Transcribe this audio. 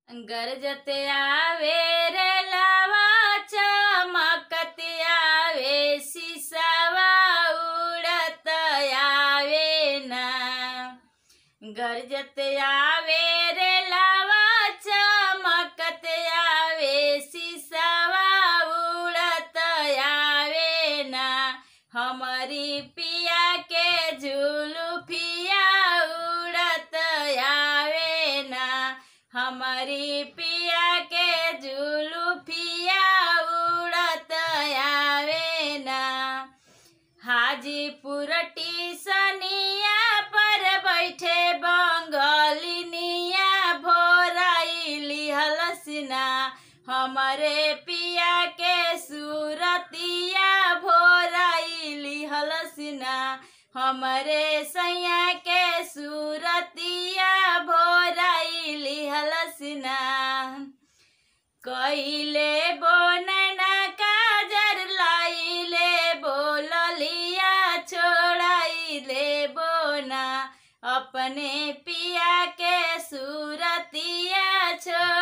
गरजत आवे रे लावा चमकत आवे सिसवा उड़त आवे ना गरजत आवे रे लावा चमकत आवे सिसवा उड़त आवे ना हमारी पिया के झुलुफिया उड़त आवे ना हमारी पिया के झुलुफिया उड़त आवे ना हाजीपुर टीसनिया पर बैठे बंगलिनिया भोराइली हलसिना हमारे पिया के सूरतिया भोराइली हलसिना हमरे सैया के सूरतिया भोराइली हलसिना कइले बोनना काजर लाइले बोललिया छोड़ाइले बोना अपने पिया के सूरतिया छोड़